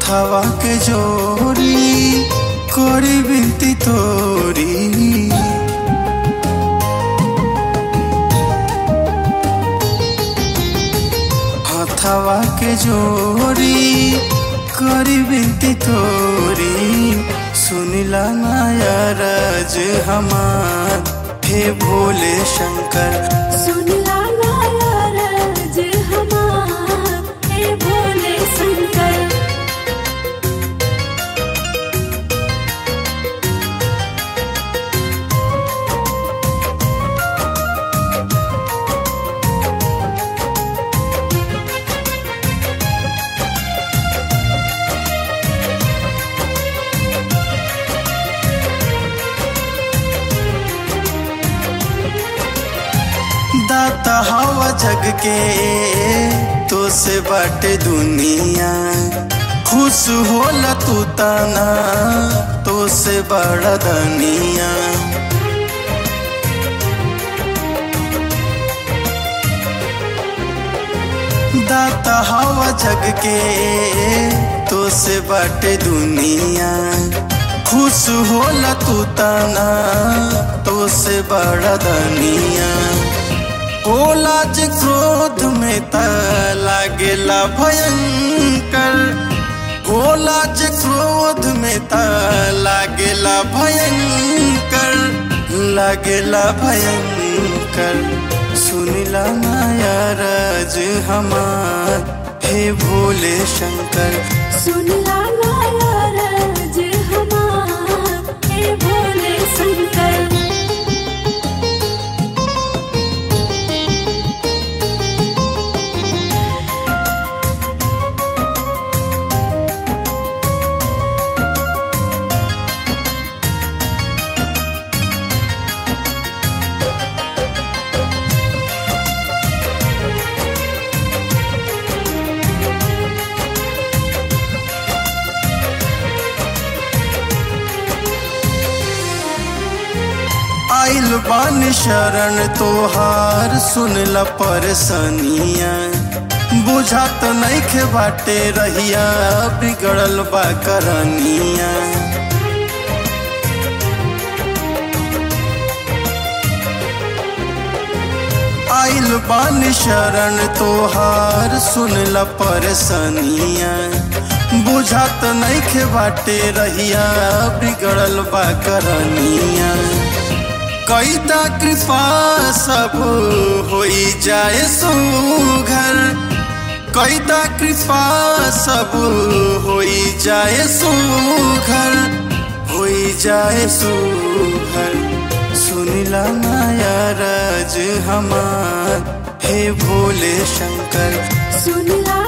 हथवा के जोरी कोरी बिनती तोरी हथवा के जोरी करी बिनती तोरी सुनिला माया राज हमार हे भोले शंकर सुनला नाराज हमार हे भोले शंकर दाता हवा जग के तो से बाटे दुनिया खुश होला तू ताना तो से बड़ा दनिया दाता हवा जग के तो से बाटे दुनिया खुश होला तू ताना तो से बड़ा दनिया होला जे क्रोध में त लागेला भयंकर होला जे क्रोध में त लागेला भयंकर लागेला भयंकर सुनिला माया राज हमार हे भोले शंकर सुनला नाराज हमार हे भोले शंकर आइल बान शरण तोहार सुनला परसनिया बुझात नइखे बाटे रहिया बिगड़ल बा करनिया आइल बान शरण तोहार सुनला परसनिया बुझात नइखे बाटे रहिया बिगड़ल बा करनिया कैता कृपा सब होई जाए सुघर कैता कृपा सब होई जाए सुघर होई जाए सुघर सुनिला माया राज हमार हे भोले शंकर सुनला